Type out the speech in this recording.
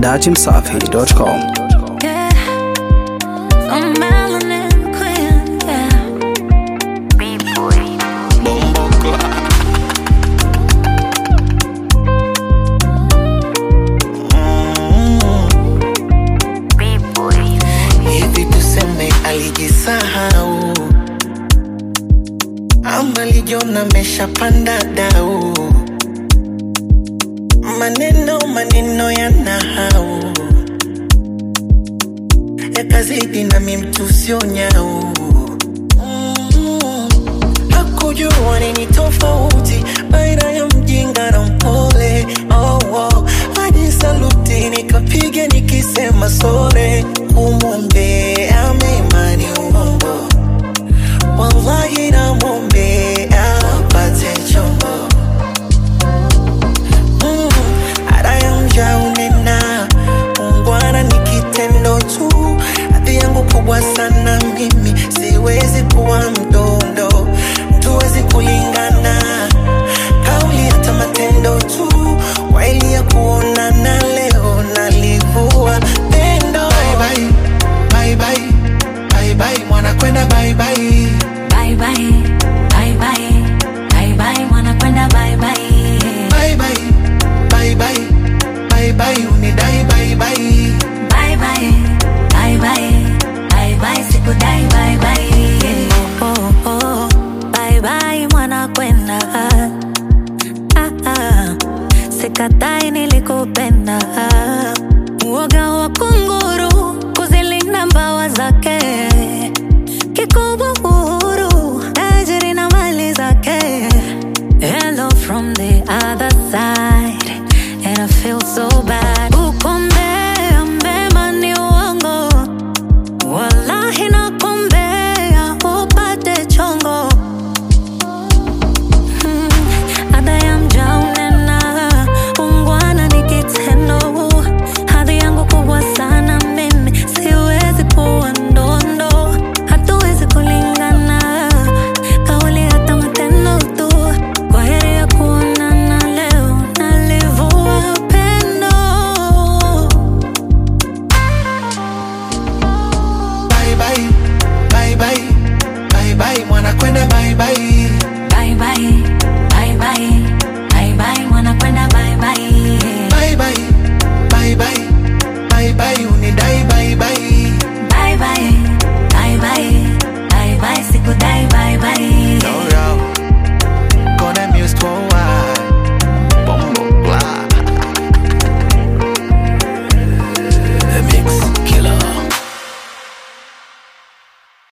dachimsafi.com. Yeah. I'm melanin queen, yeah. hivi tuseme alijisahau ama lijiona ameshapanda dau maneno maneno ya nahau yakazidi nami mtu sio nyau Mm. hakujua nini tofauti baina ya mjinga na mpole oh, oh. hadi saluti nikapiga nikisema sore kumwombea mema ni uongo wallahi namwombea apate chombo Mm, ada ya mja unena ungwana ni kitendo tu hadhi yangu kubwa sana mimi siwezi kuwa mdondo tuwezi kulingana kauli hata matendo tu waili ya kuonana leo nalivua pendo bye bye, bye bye, bye bye, mwana kwenda bye bye. Bye bye, bye bye, bye bye, wanakwenda bye bye. Bye bye, bye bye, bye bye, unidai bye bye. Bye bye, bye bye, bye bye, sikudai bye bye. Oh, oh, oh, bye bye, mwanakwenda. Ah, ah, sikatai nilikupenda.